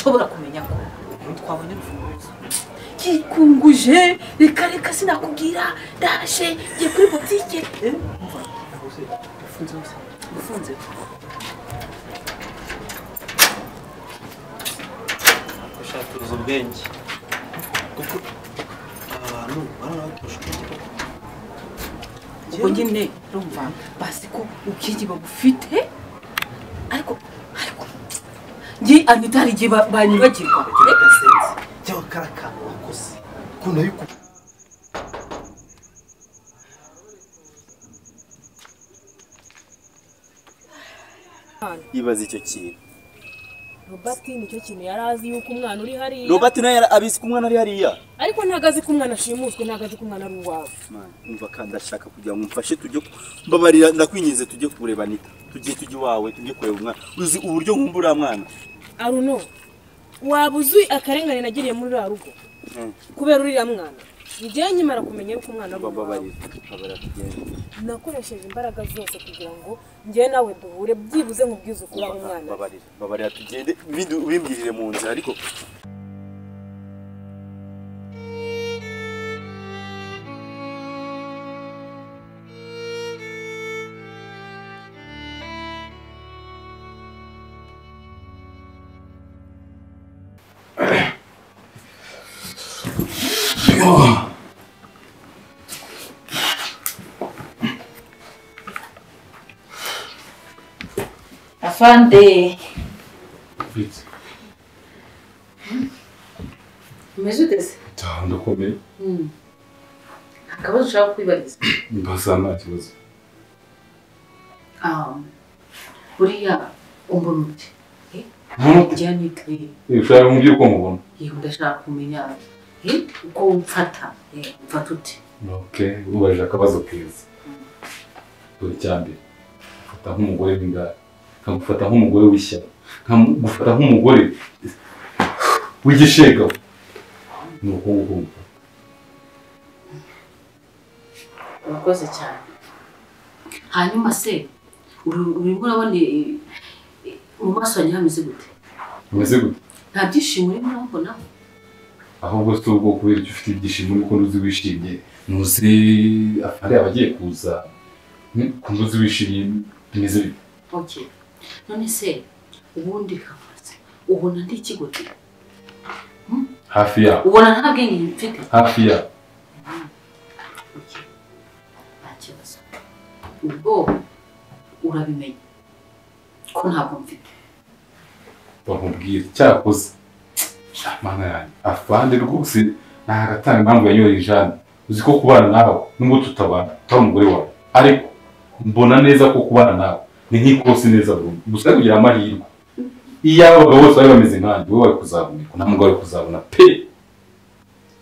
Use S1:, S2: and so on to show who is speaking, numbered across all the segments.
S1: nshobora kumenya ko twabonye urufunguzo yikunguje reka reka sinakubwira ndaje ngiye kuri butike ufunze wose ufunze
S2: gushakiriza ubwenge kuko abantu barabagusha ubwenge
S1: ubwo nyine urumva basi ko ubwenge babufite ariko ariko ngi anita hari igihe ba- banyibagirwa
S2: kugira agasenzi cyangwa kariya kantu wakoze ukuntu yuko
S3: yibaza icyo kintu
S4: robert nicyo kintu yari azi yuko umwana uri hariya
S3: robert nawe yari- abizi ko umwana ari hariya
S4: ariko ntabwo azi ko umwana ashimuswe ntabwo azi ko umwana ari uwawe
S3: Mwana, umva kandi ndashaka kugira ngo umfashe tujye ku- mbabarira ndakwinginze tujye kureba anita tujye tujye iwawe tujye kureba umwana uzi uburyo nkumva uriya mwana
S4: aruno waba uzi akarengane nagiriye muri uriya rugo
S3: Mm.
S4: kubera uriya mwana njyewe nkimara kumenya yuko umwana ari uwawe
S3: mbabarira mbabarira tugende
S4: nakoresheje imbaraga zose kugira ngo njyewe nawe duhure byibuze nkubwize ukuri aho umwana ari.
S3: mbabarira mbabarira tugende ibindi ubimbwirire mu nzira ariko
S5: afande
S6: Fritz,
S5: umeze uteze
S6: cyane ndakomeye
S5: akabazo ushaka kwibariza
S6: mbasa nta kibazo
S5: Ah, buriya umbona umuti njya nitwe
S6: ushaka kumbwira uko mubona
S5: yewe ndashaka kumenya eh, uko umfata Eh, umfata ute
S6: oke ubajije akabazo keza dore icya mbere mfata nk'umugore w'ingare nkamufata nk'umugore w'ishyaka nkamufata nk'umugore w'igishegabo ni uko nguko mufata
S5: urakoze cyane hanyuma se uri- urimo urabona eh, eh, mu maso yanjye hameze gute
S6: bimeze gute
S5: nta byishimo urimo urabona
S6: ahubwo si ubwo kubera icyo ufite ibyishimo nuko ntuzi wishimye ntuzi afande abagiye kuza Hmm? ko ntuzi wishimye bimeze bite
S5: okay none se ubundi kavuze ubona ndi ikigote
S6: hafi yabo
S5: ubona nta bwenge mfite
S6: hafi yabo
S5: nta kibazo ubwo urabimenya ko ntabwo mfite
S6: bamubwira cyakoze Ah, mana yanjye afande rwose ntagatanga impamvu yanyoye ijana uzi ko kubana nawe nubwo tutabana utari umugore wawe ariko mbona neza ko kubana nawe ni nk'ikosi neza burundu gusa ari kugira amahirwe iyo abagabo bose bari bameze nkanjye wowe wari kuzabonerwa nta mugabo wari kuzabona pe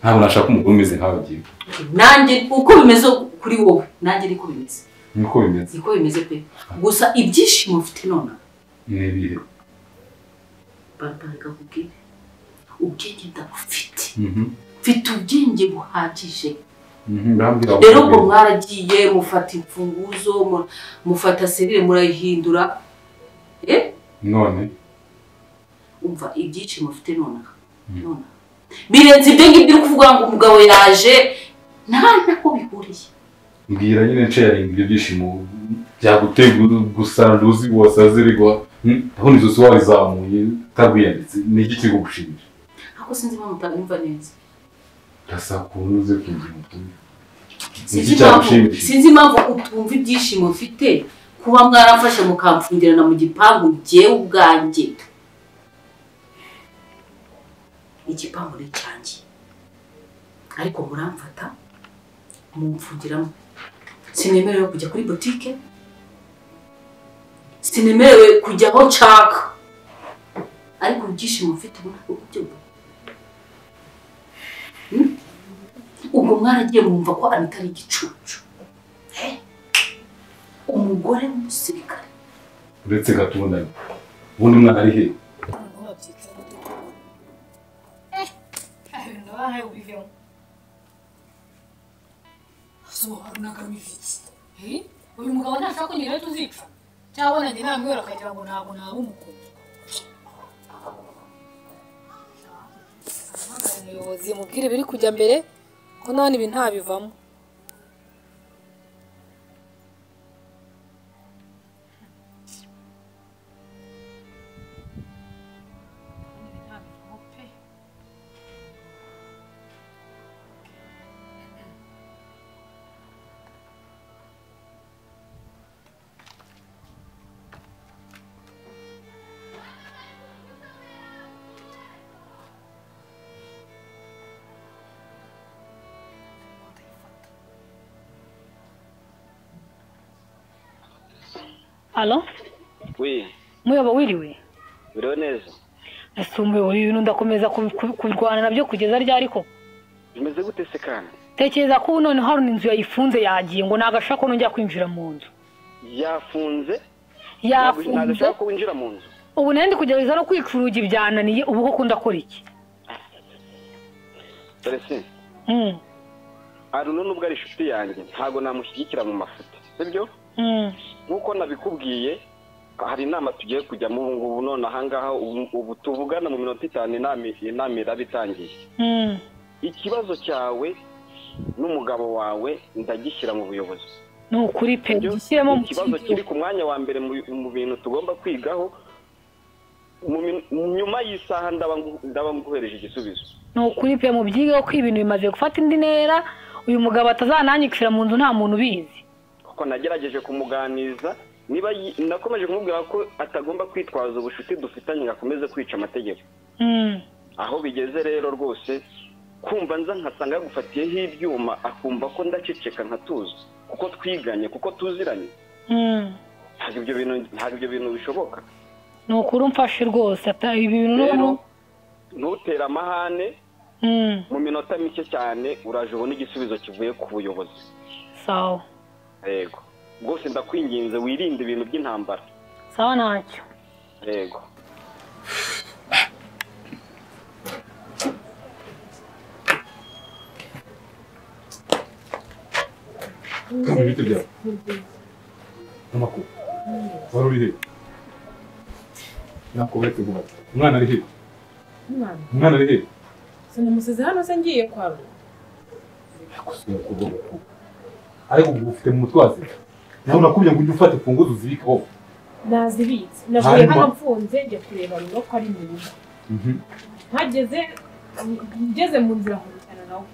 S6: ntabwo nashaka umugore umeze nkawe agiye
S5: nanjye uko bimeze kuri wowe nanjye niko bimeze
S6: niko bimeze
S5: niko bimeze pe gusa ibyishimo mfite none
S6: ni ibihe
S5: barabara kakubwire ubwenge ndabufite
S6: Mhm,
S5: mfite ubwenge buhagije
S6: mhm, urambwira
S5: rero
S6: ngo
S5: ubwo mwaragiye mufata imfunguzo mu- mufata serire murayihindura eh
S6: none
S5: umva ibyishimo ufite nonaha nonaha birenze ibyo ngibyo uri kuvuga ngo umugabo yaje nta nako bihuriye
S6: mbwira nyine nsharinga ibyo byishimo byaguteye gusa nduzi wasazirigwa ndabona izosi wawe izamuye utagwiyanditse ni iki kiri kugushimisha
S5: ako sinzi impamvu utanyumva neza
S6: urasaba ukuntu uze kugira ubutumwa ni
S5: sinzi
S6: iki
S5: impamvu
S6: cyagushimisha
S5: sinzi impamvu utumva ibyishimo mfite kuba mwarafashe mukamfungirana mu gipangu jyewe ubwanjye igipangu ni icyanjye ariko muramfata mumfungiramo sinemerewe kujya kuri butike sinemerewe kujya aho nshaka ariko ibyishimo mfite ubu ntabwo byumva ubwo mwaragiye mwumva ko anita ari igicucu Eh? umugore w'umusirikare
S6: uretse gatubonanye ubundi umwana ari he
S7: uyu mugabo ntashaka kugira icyo uzipfa cyabona njye namwera akagira ngo ntabwo naba umukobwa
S4: umuyobozi mubwire ibiri kujya mbere ko nawe ibi ntabivamo
S8: Alo?
S9: Oui,
S8: Muyaba wiriwe?
S9: biriho neza.
S8: Ese umuyobozi uyu ndakomeza ku- ku- kurwana nabyo kugeza ryari ko?
S9: Bimeze gute se kandi?
S8: Tekereza ko ubu noneho hari inzu yayifunze yagiye ngo ntabwo ashaka ko nongera kwinjira mu nzu.
S9: Yafunze? Ntabwo
S8: Yafunze?
S9: ashaka ko winjira mu nzu.
S8: Ubu nari ndi kugerageza no kwica urugi byananiye ubu koko ndakora iki?
S9: Dore se,
S8: Mm.
S9: Aruno nubwo ari inshuti yanjye, ntabwo namushyigikira mu mafuti. Sibyo?
S8: Mm.
S9: Nk'uko nabikubwiye, hari inama tugiye kujyamo ubu ngubu none aha ngaha ubu ubu tuvugana mu minota itanu inama inama iraba itangiye.
S8: Mm.
S9: Ikibazo cyawe n'umugabo wawe ndagishyira mu buyobozi.
S8: Ni ukuri pe
S9: Ibyo
S8: gishyiremo mu
S9: ikibazo
S8: kindi
S9: kiri ku mwanya wa mbere mu mu bintu tugomba kwigaho mu min- nyuma y'isaha ndaba ngu- ndaba nguhereje igisubizo
S8: ni ukuri pe mubyigeho ko ibintu bimaze gufata indi ntera uyu mugabo atazananyikira mu nzu nta muntu ubizi
S9: kuko nagerageje kumuganiza niba yi- nakomeje kumubwira ko atagomba kwitwaza ubucuti dufitanye ngo akomeze kwica amategeko
S8: Mm.
S9: aho bigeze rero rwose kumva nza nkasanga yagufatiyeho ibyuma akumva ko ndaceceka nkatuza kuko twiganye kuko tuziranye
S8: Mm.
S9: ntabwo ibyo bintu ntabwo ibyo bintu bishoboka
S8: ni ukuri umfashe rwose ata- ibi bintu
S9: rero
S8: n'ubu-
S9: ntutere amahane
S8: Mm.
S9: mu minota mike cyane uraje ubona igisubizo kivuye ku buyobozi
S8: sawa
S9: yego rwose ndakwinginze wirinde ibintu by'intambara
S8: sawa ntacyo
S9: yego
S6: ibiti byawe n'amakuru wari uri hehe ntabwo bari kuguha umwana ari hehe
S4: umwana
S6: umwana ari hehe
S4: sinamusize hano se ngiye kwa we
S6: yakosora kuvuga ko ariko ubu ufite mu mutwe wazi nawe nakubwiye ngo ujye ufata imfunguzo uzibikeho
S4: nazibitse navuye
S6: Hanyuma.
S4: hano mfunze njya kureba rero ko ari mu rugo mpageze ngeze mu nzira nkubitana nawe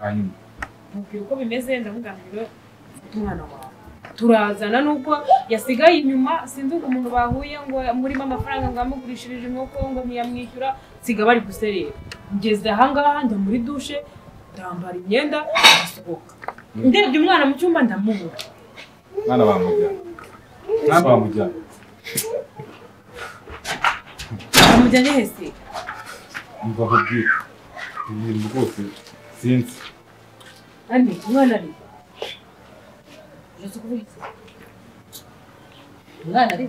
S6: hanyuma
S4: mubwira uko bimeze ndamugambira mfite umwana wawe turazana nubwo yasigaye inyuma sinzi umuntu bahuye ngo murimo amafaranga ngo yamugurishirije inkoko ngo ntiyamwishyura nsiga bari guserera ngeze ahangaha njya muri dushe ndambara imyenda ndasohoka ndebye umwana mu cyumba ndamubura
S6: mwana bamujyana mwana bamujyana
S4: ndamujyanye hese
S6: umva nkubwire ibi bintu rwose sinzi
S4: ani umwana ari uraza kuvuga iki
S5: umwana ari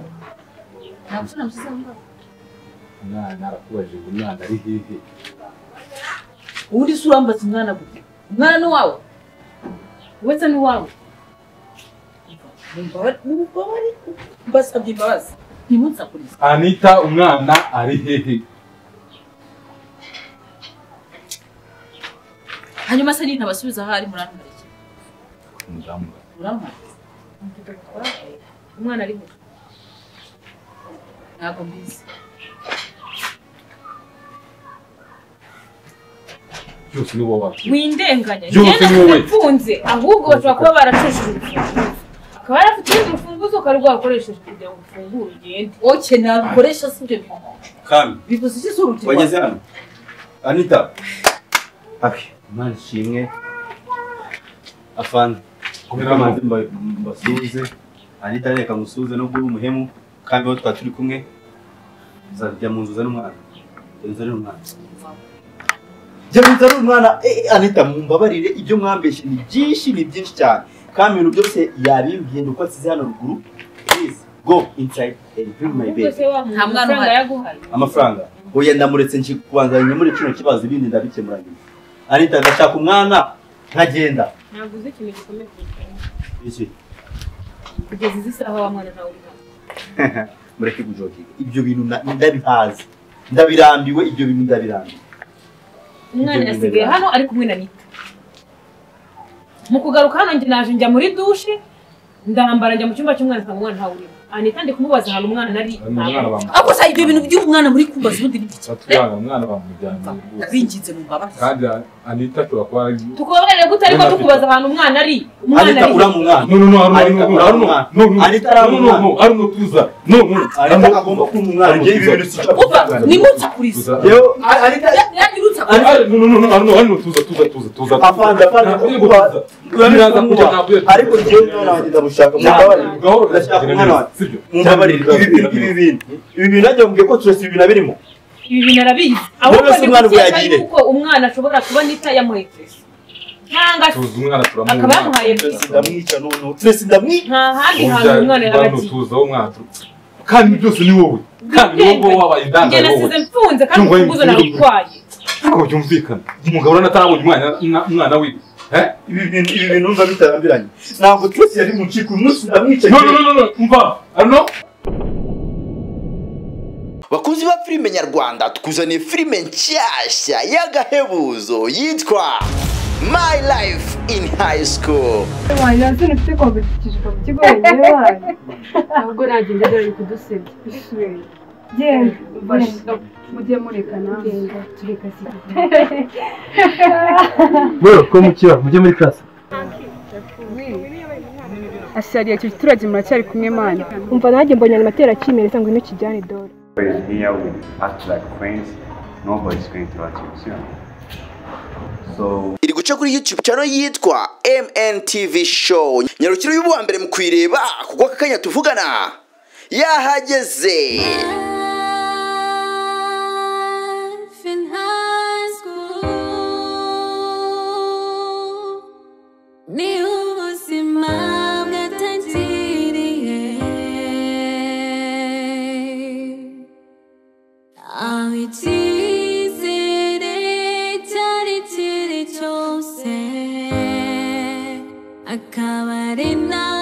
S5: nta musore namusize aho ngaho
S6: umwana arakubajije ngo umwana ari hehe
S5: ubundi se urambaza umwana gute umwana ni uwawe
S4: uretse n'uwawe
S5: mubabare mbasabye imbabazi ntimunsakurize
S6: anita umwana ari hehe
S5: hanyuma se nyine abasubiza aho ari murantumariye
S6: umudamu
S5: murantumariye
S4: umwana ariho
S5: ntabwo mbizi
S6: byose ni wowe wacu
S4: windenganya
S6: Byose
S4: njye
S6: ni wowe.
S4: nafunze ahubwo bashobora kuba baracishije urufunguzo akaba yarafite urundi rufunguzo ukari rwakoresheje kugira ngo ufungure ugende
S5: oke ntabwo ukoresha si ibyo bintu
S3: kami
S5: bivuze iki se urubyiruko
S3: wageze hano anita abi imana ishimwe afana kubera amazi mba- mbasuhuze anita reka musuhuze nubwo uri umuhemu kandi aho twari turi kumwe uzajya mu nzu uzane umwana Jya uzane umwana jya uzane umwana Eh, eh, anita mumbabarire ibyo mwambeshye ni byinshi ni byinshi cyane kandi ibintu byose yabimbwiye ni uko asize hano ruguru please go inside and bring my
S4: ahubwo
S3: baby
S4: se wa muntu
S5: Nta mwana
S4: amafaranga
S5: uhari.
S4: yaguhaye
S3: amafaranga oya ndamuretse nje kubanza nyamure kino kibazo ibindi ndabikemura nyuma anita ndashaka umwana nkagenda
S4: ntabwo uzi ikintu gikomeye kurusha undi.
S3: iki
S4: kugeza izi saha wa mwana ntawe uri hano
S3: mureke kujokinga ibyo bintu na- ndabihazi ndabirambiwe ibyo bintu ndabirambiwe
S4: umwana yasigaye hano ari kumwe na nita mu kugaruka hano njye naje njya muri dushe ndambara njya mu cyumba cy'umwana nsanga umwana ntawe urimo anita ndi kumubaza ahantu umwana ari
S6: umwana
S4: ntabwo-
S6: bamujyana
S5: ako se ibyo bintu by'umwana muri kumbaza ubundi ni iki
S6: batujyana umwana bamujyana mu rwose
S5: binginze mu mbabazi
S6: kandi anita turakora
S4: tukubabarire gute ariko
S6: Umwana
S4: tukubaza ahantu umwana ari umwana
S3: Anita
S4: ari
S3: uriya mwana
S6: no no no hari
S3: Ariko
S6: no hari no
S3: uramwana.
S6: no no
S3: Anita aramwana.
S6: no hari no tuza no no
S3: Anita agomba kumva umwana njyewe ibi bintu sinshaka
S5: umva
S3: kuvuga.
S5: nimutsa kuriza
S6: tuza
S3: Yewe, A- Anita
S5: yanyirutsa
S6: ari ari no no no no hari no hari no tuza tuza tuza tuza
S3: afande afande
S6: Ntabwo
S3: kuba
S6: tuza.
S3: urabizi
S6: Ntabwo
S3: kumuha
S6: ntabwo tuza.
S3: ariko njyewe umwana wanjye ndamushaka mumbabarire
S6: gahoro
S3: Ndashaka umwana wanjye.
S6: sibyo
S3: mumbabarire ibi bintu ibi bintu ibi bintu nanjye mubwiye ko turasa ibi bintu abirimo
S4: ibi bintu arabizi
S3: None
S4: ahubwo
S3: se
S4: ni
S3: umwana ubu
S4: gukeka
S3: yagiye?
S4: yuko umwana ashobora kuba nita yamuherekeje ntanga
S6: tuza umwana turamuha
S4: akaba yamuhaye
S3: turasa
S4: bisi
S3: ndamwica noneho turasa ndamwica
S4: nta handi hantu
S6: Urubyaro
S4: umwana yaba
S6: rwa
S4: agiye
S6: Ntutuza w'umwana kandi byose ni wowe kandi ni wowe wabaye
S4: njye
S6: indangare wowe
S4: nasize mfunze kandi
S6: Ndumva
S4: ufunguzo
S6: yimfunze.
S4: narutwaye
S6: ariko byumvikana umugabo urabona atarabonye umwana na- umwana wiwe Eh?
S3: ibi bintu ibi bintu numva bitarambiranye ntabwo turasa yari mu nciko uyu munsi ndamwica
S6: no no no no no umva ano
S9: bakunzi ba filime nyarwanda tukuzaniye filime nshyashya y'agahebuzo yitwa My Life in High School
S10: ntabwo nagenda dore kudusebya genda mujye murekana genda tureka
S3: bro ko mukira mujye muri class
S10: asariye icyo giturage muracyari kumwe mana umva nanjye mbonye ayo matera akimere cyangwa ino kijyane dore
S11: here with act like queens, nobody's going to achieve you. So
S9: iri guca kuri youtube channel yitwa MNTV show nyarukiro y'uwa mbere mu kuyireba kuko aka kanya tuvugana yahageze
S7: Life in high school ni ubuzima bwatangiriye aho icyizere cyari kiri cyose akaba ari na